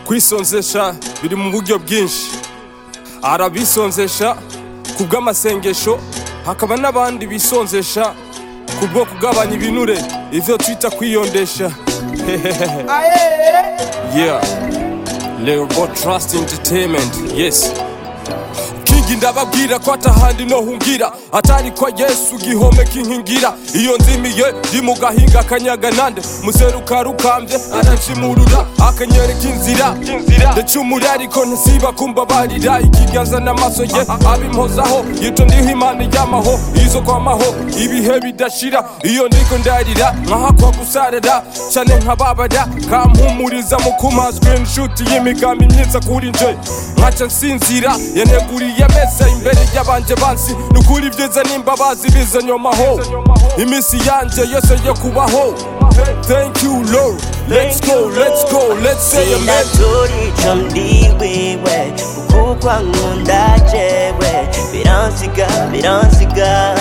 kwisonzesha biri mu buryo bwinshi arabisonzesha ku bw'amasengesho hakaba n'abandi bisonzesha ku bwo kugabanya ibinure ivyo twita kwiyondesha yeah Leobo Trust Entertainment yes kingi ndababwira ko atahandi no hungira atari kwa yesu gihome kinkingira iyo nzimiye ndi mu gahinga kanyaga nande museruka rukambye aranshimurura akanyereka inzira ndacumura ariko ntisiba kumbabarira ikiganza n'amaso ye abimpozaho yito ndiho imana ijyamaho izo kwamaho ibihe bidashira iyo ndiko ndarira nkahakwa gusarara cyane nkababara kampumuriza mu kumazwe inshuti y'imigambi myiza kuri nje nkaca nsinzira yaneguriye meza imbere y'abanje bansi nukuri ibyiza n'imbabazi biza nyomaho iminsi yanje yose yo kubaho thank you lord let's go let's go let's say amen sinaturica ndi wiwe kuko nkunda jewe biransiga biransiga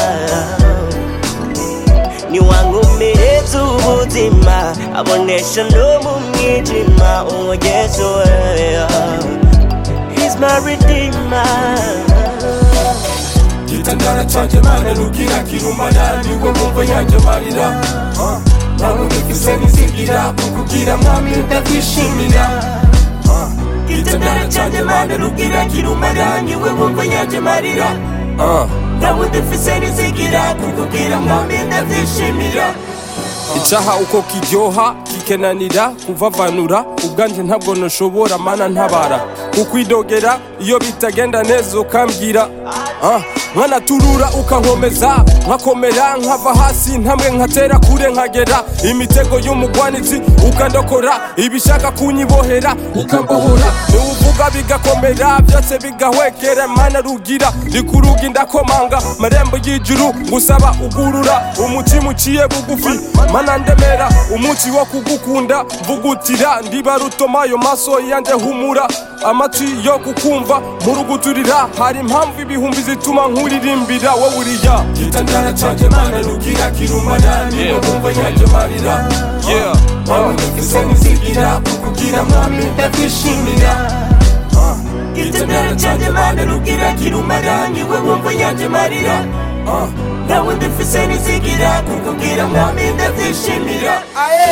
niwankomereza ubuzima abonesha no mu mwijima uwo yesu we He's my redeemer gitandara canje mana rugira kirumana niwe mumva yanje marira ntabwo ndifise nizigira kukugira mwami ndakwishimira gitandara canje mana rugira kirumana niwe wumva yanje marira ntabwo ndifise nizigira kukubwira mwami ndakwishimira icaha uko kiryoha kikenanira kuvavanura ubwanje ntabwo noshobora mana ntabara kukwidogera iyo bitagenda neza ukambwira Ah, nkanaturura ukankomeza nkakomera nkava hasi ntamwe nkatera kure nkagera imitego y'umugwanizi ukandokora ibishaka kunyibohera ukambohora niwuvuga bigakomera byose bigahwekera mana rugira rikuruga ndakomanga marembo y'ijuru ngusaba ugurura umutima uciye bugufi mana ndemera umunsi wo kugukunda mvugutira ndiba rutoma ayo maso yanje humura amatwi yo kukumva muruguturira hari impamvu ibihumbi zituma nkuririmbira wowe uriya gitandara canje mana rugira kirumana niwe wumva yanje marira yeah Mama ndafise nizigira kukugira mwami ndakwishimira gitandara canje mana rugira kirumara niwe wumva yanje marira ntabwo ndifise nizigira kukubwira mwami ndakwishimira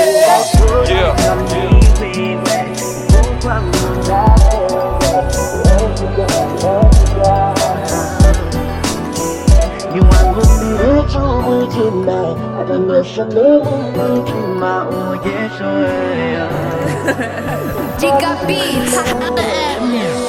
yeah niwankomereza ubuzima abonesha no mu mwijima uwo yesu we Giga Beats.